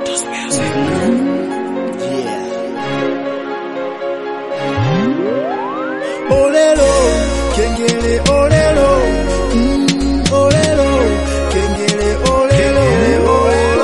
Olelo, kengele olelo, mm, olelo, kengele olelo, olelo.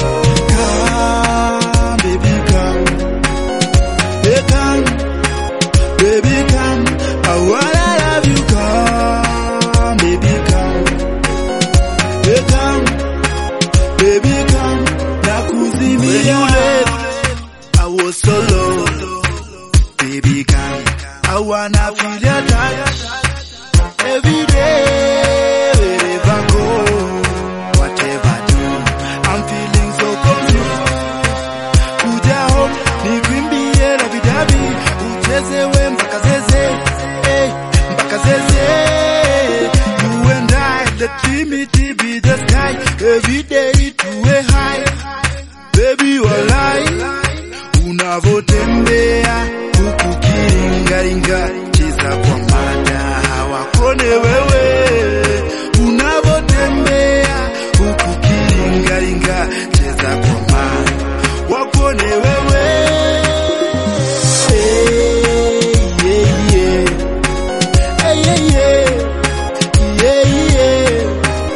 Come, baby, come. Hey, come, baby, come. I wanna love you, come, baby, come. Hey, come, baby, come. Nakuzimia. I was solo, baby, come. I wanna feel your touch every day, wherever I go, whatever I do. I'm feeling so confused. Kuja home, nikwimbie rabidabi, uchezewe mpaka zeze, eh, mpaka zeze. You and I, the Trinity be the sky, every day tuwe high. Baby walai, unavotembea huku kiringaringa, cheza kwa mada hawakone wewe. Unavotembea huku kiringaringa, cheza kwa mada wakone wewe. Hey, yeah, yeah. Hey, yeah, yeah. Yeah, yeah.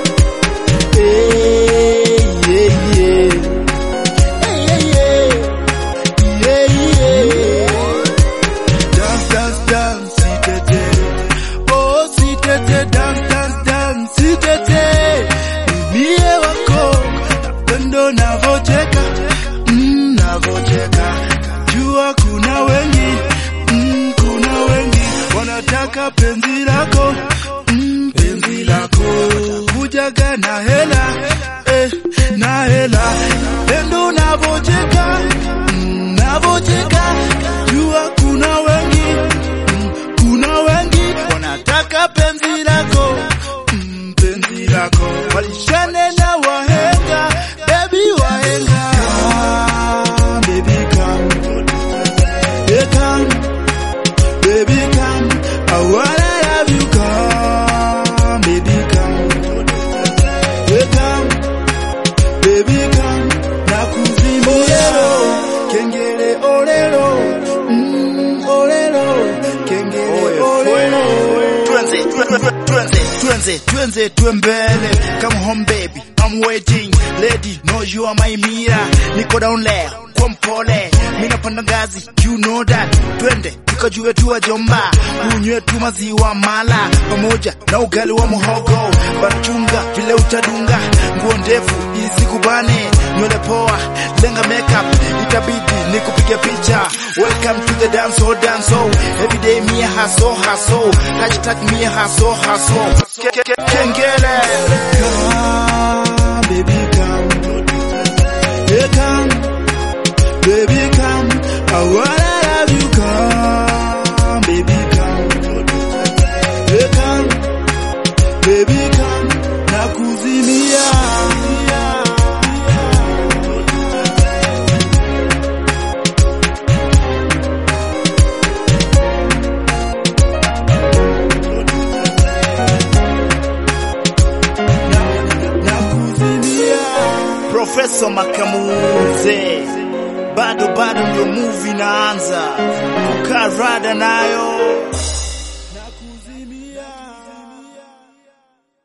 Hey, yeah, yeah. Hey, yeah, yeah. Yeah, yeah. Dance, dance, dance, sitete. Oh, sitete, dance, dance, dance, sitete. Mie wako, napendo navocheka, mm, navocheka. Jua kuna wengi, mm, kuna wengi wanataka penzi lako, mm, penzi lako. Kujaga na hela, eh, na hela. Pendo navocheka, mm, navocheka. Jua kuna wengi, mm, kuna wengi wanataka penzi lako, mm, penzi lako. Walishane na wahenga, baby wahenga. Come, baby come, yeah come, baby come. I wanna love you, come, baby come, yeah come, baby come. Nakuzimia, kengele olelo, mm, olelo, kengele olelo. Tuanze, tuanze, tuanze, tuanze, tuembele. Come home baby, I'm waiting. Lady, know you are my mira. Niko down there, kwa mpole. Mimi napanda ngazi, you know that. Twende, tukajue tu wajomba. Unywe tu maziwa mala. Pamoja na ugali wa muhogo. Bachunga, vile utadunga. Nguo ndefu, isikubane. Nywele poa, lenga makeup. Itabidi nikupige picha. Welcome to the dance hall, dance hall. Every day me a hustle, hustle. Hashtag me a hustle, hustle. Ke- ke- ke- Kengele. Come, baby, come. Yeah, come, baby, come. I wanna love you, come, baby, come. Yeah, come, baby, come. Nakuzimia. Nakuzimia. Profesa Makamuze, bado bado ndio movie inaanza, kukaa rada nayo